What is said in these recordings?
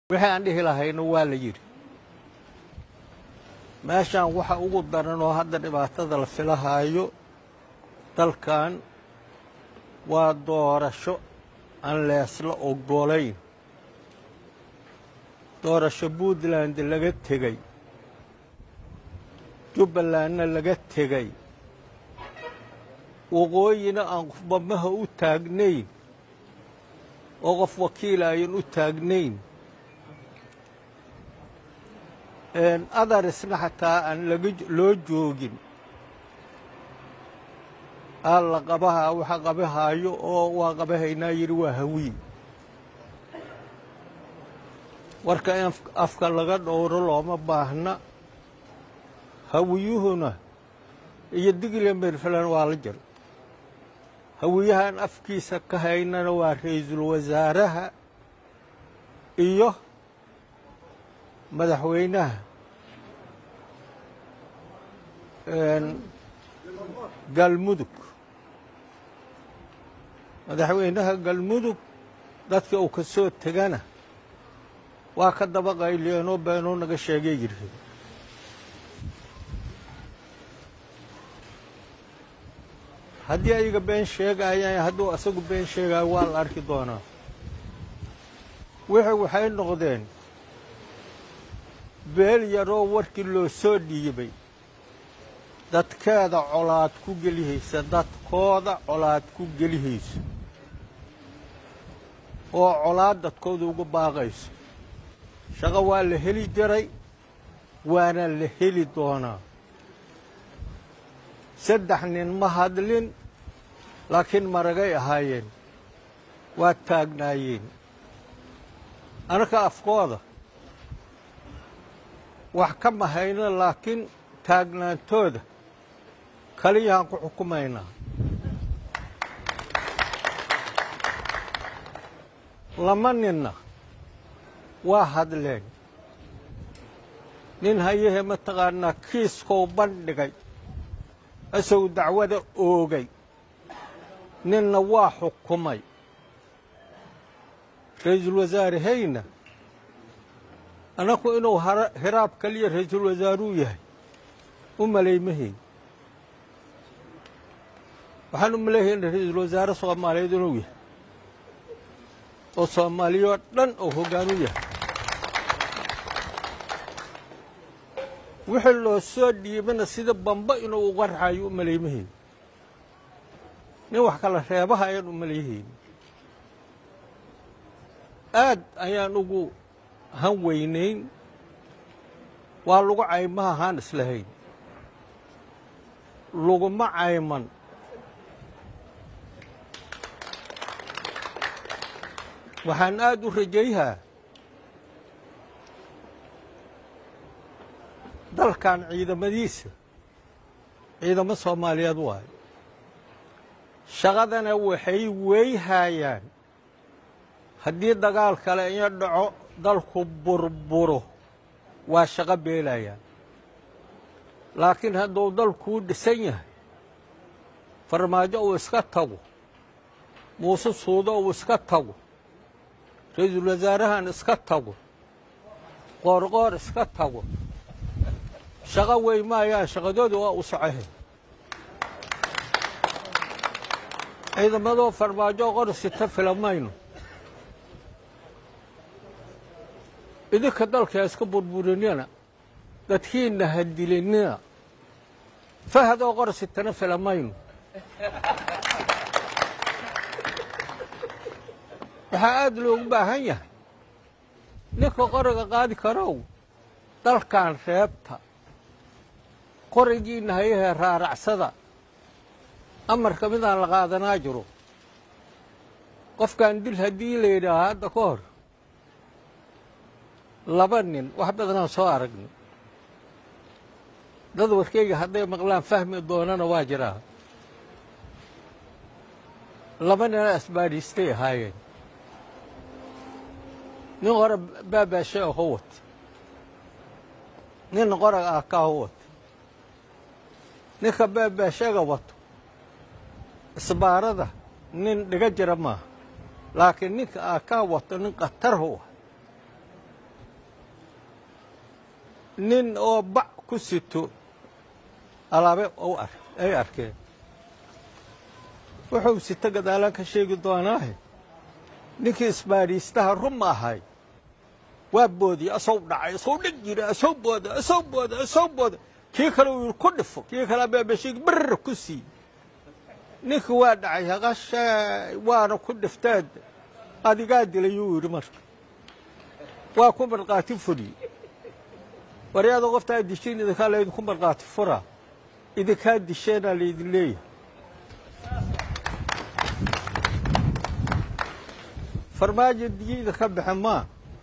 wixii aan dhihi lahayna waa la yidhi meeshaan waxa ugu daran oo hadda dhibaatada la filahaayo dalkan waa doorasho aan leesla oggolayn doorasho puntland laga tegey jubbalandna laga tegey waqooyina aan qofbamaha u taagnayn oo qof wakiila ayan u taagnayn adarisna xataa aan loo joogin aa la qabahaa waxa qabahaayo oo waa qabahaynaa yidhi waa hawiye warka in afka laga dhowro looma baahna hawiyuhuna iyo digla merflan waa la jiro hawiyahaan afkiisa ka haynana waa ra-iisul wasaaraha iyo madaxweynaha galmudug madaxweynaha galmudug dadka uu ka soo tegana waa ka daba qayliyeenoo beenuu naga sheegay yidhi haddii ayaga been sheegayaan hadduu asagu been sheegayo waa la arki doonaa wixii waxay noqdeen beel yaroo warkii loo soo dhiibay dadkeeda colaad ku gelihaysa dadkooda colaad ku gelihayso oo colaad dadkooda uga baaqayso shaqo waa la heli jiray waana la heli doonaa saddex nin ma hadlin laakiin maragay ahaayeen waa taagnaayeen anaka afkooda wax ka mahayno laakiin taagnaantooda kaliyahaan ku xukumaynaa lama ninna waa hadleen nin hayahe mataqaanaa kiiskow bandhigay isagu dacwada oogay ninna waa xukumay ra-iisul wasaare hayna annaku inuu hiraab kaliya ra-iisul wasaaruu yahay u malaymahayn waxaan u malayhayna ra-iisul wasaare soomaaliyeed inuu yahay oo soomaaliyoo dhan oo hoggaan u yahay wixii loo soo dhiibana sida bamba inuu uga raxayo u malaymahayn nin wax kala reebaha ayaan u malayhayn aad ayaan ugu han weynayn waa lagu caymaha haan islahayn laguma cayman waxaan aad u rajayhaa dalkan ciidamadiisa ciidamo soomaaliyeed waayo shaqadana waxay weyhaayaan haddii dagaal kale iyo dhaco dalku burburo waa shaqo beelayaan laakiin hadduu dalkuu dhisan yahay farmaajo uu iska tago muuse suudo uu iska tago ra-iisul wasaarahan iska tago qoorqoor iska tago shaqo wey maayaan shaqadooda waa u socohe ciidamadoo farmaajo qor sita filamayno idinka dalka iska burburinina dadkiinna ha dilinina fahadoo qor sitana filamayno waxaa aada loogu baahan yahay ninka qoriga qaadi karow dalkan reebta qorigiinna hayahee raaracsada amarka midaan la qaadanaa jiro qofkan dil haddii la yidhaaha hadda ka hor laba nin wax badanaan soo aragni dad warkeyga hadday maqlaan fahmi doonana waa jiraa laba nina asbaadhiistay ahaayeen nin qora baabaashe aho wata nin qorag ah kaaho wata ninka baabaashaga wato isbaarada nin dhiga jira maaha laakiin ninka aa kaa wato nin khatarhu ah nin oo bac ku sito alaabe ay arkeen wuxuu sito gadaalaan ka sheegi doonaahe ninkii isbaadhiistaha rum ahay waa boodiye asow dhacay asow dheg jira asow booda asow booda asow booda kii kale uu yidhi ku dhifo kii kale abeebeshiig barr ku sii ninkii waa dhacay haqashay waana ku dhifteed adigaa dilayuu yidhi marka waa ku markhaati furi waryaada qoftaa dishiin idinkaa laydinku markhaati furaa idinkaa disheenaa laydin leeyahay farmaajo diyiida ka baxe maa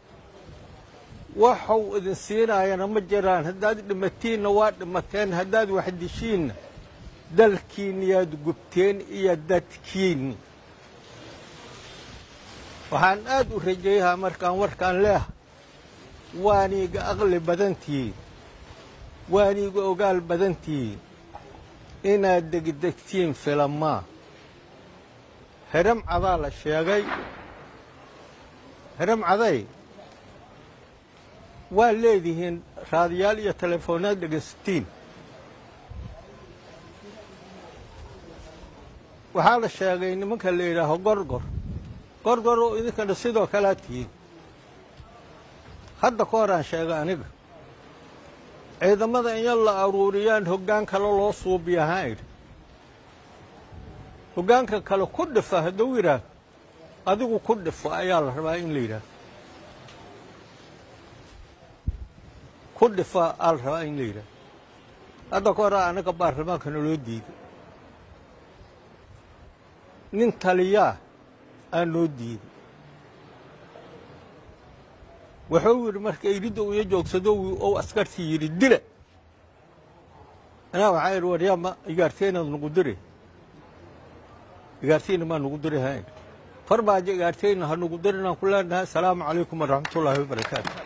waxau idin siinaayana ma jiraan haddaad dhimatiinna waa dhimateen haddaad wax dishiinna dalkiinni yaad gubteen iyo dadkiinni waxaan aad u rajeeyahaa markaan warkaan leeha waaniiga aqli badantihiin waaniiga ogaal badantihiin inaad degdegtiin filamaa heram cadaa la sheegay heram caday waa leedihiin raadiyaal iyo teleefoonaad dhegaysatiin waxaa la sheegay nimanka la yidhaaho gorgor gorgor oo idinkana sidoo kalea tihiin hadda ka hor aan sheegay aniga ciidamada in la aruuriyaan hoggaan kale loo suubiya ahaan idhi hoggaanka kale ku dhifa hadduu yidhaah adigu ku dhifo ayaa la rabaa in la yidhaah ku dhifa aa la rabaa in la yidhaah hadda ka hor anaga baarlamaankana loo diiday nin taliyaa aa noo diiday wuxuu yidhi marka iridda u iyo joogsado ou askartii yidhi dila anaa waxaa idhi waryaa ma igaarteenaad nugu dire igaarteyna maa nugu diri hayn farmaajo igaarteyna ha nugu dirinaan ku leenahay asalaamu calaykum waraxmatullaahi wabarakaatu